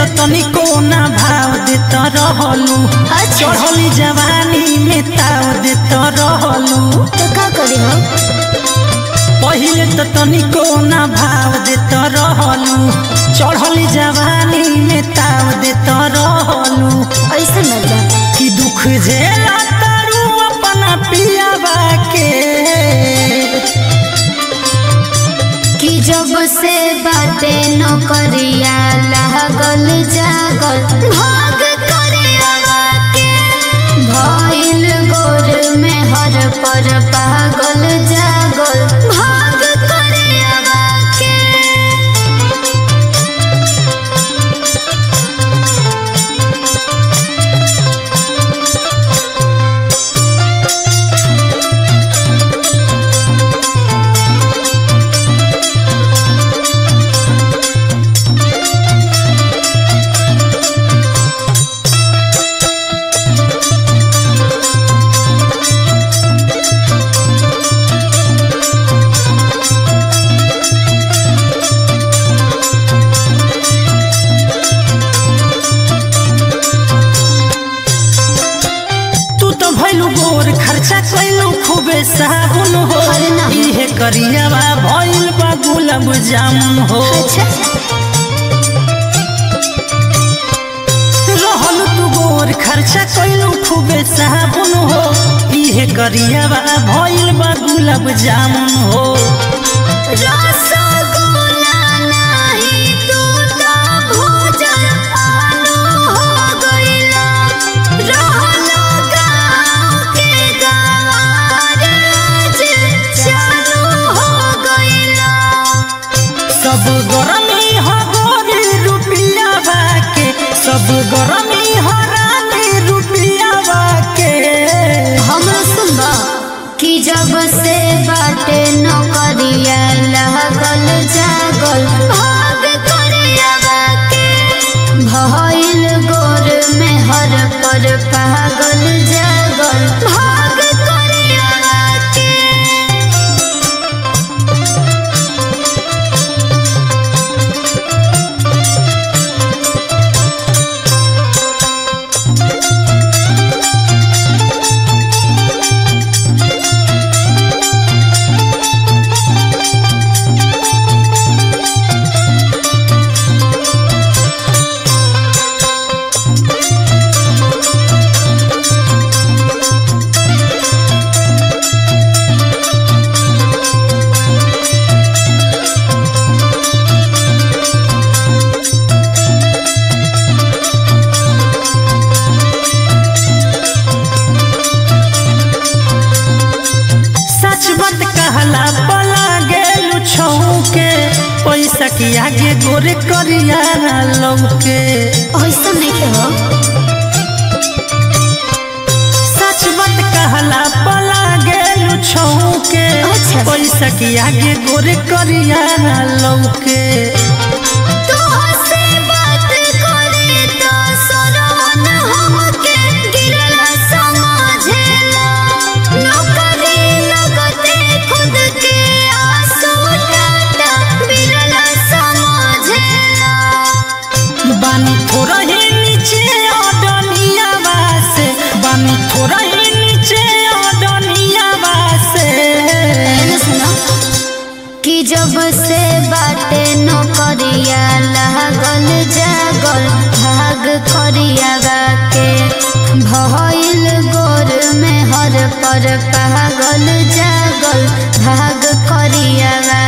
तो तनिको ना भाव देत रहलू अच्छा। चढ़ली जवानी में ताव देत रहलू तो का करी हो पहिले तो तनिको ना भाव देत रहलू चढ़ली जवानी में ताव देत रहलू ऐसे मत जा कि दुख झेला तारू अपना पियावा के कि जब से बाटे नौकरिया लागल जागल भाग करियावा के भइल गोर में हर पर पागल जागल भाग करियावा के तू तो भइलू गोर खर्चा कैलू खूबे साबुन हो अरे ना। इहे करियावा भइल बा गुलाब जामुन हो अच्छा रहल तू गोर खर्चा कैलू खूबे साबुन हो इहे करियावा भइल बा गुलाब जामुन हो रसगुल्ला नाही तू तो भोजन आलू हो गइला रहलो गाँव के गंवार जे चालू हो गइला सब गरमी हो गोरी रुपिया के सब गरमी हो रानी रुपिया के हमरा सुनबा कि जब से बाटे नौकरिया लागल जागल भाग करियावा के भइल गोर में हर पर पागल जागल भाग करियावा के सच बात कहला पला गेलू छऊ के पैसा के आगे गोरे करिया लौके ऐसा नहीं के हो सच बात कहला पला गेलू छऊ के अच्छा। पैसा के आगे गोरे करिया लौके तोहसे बात करे तो सराहन हमके गिरला समझेला नौकरी लगते खुद के आंसू टाटा बिरला समझेला बानी थोड़ा ही नीचे अडनिया से बानी थोड़ा ही नीचे अडनिया से एने सुनो कि जब से बाटे नौकरिया लागल जागल भाग करियावा के भइल गोर में हर पर पागल जागल भाग करियावा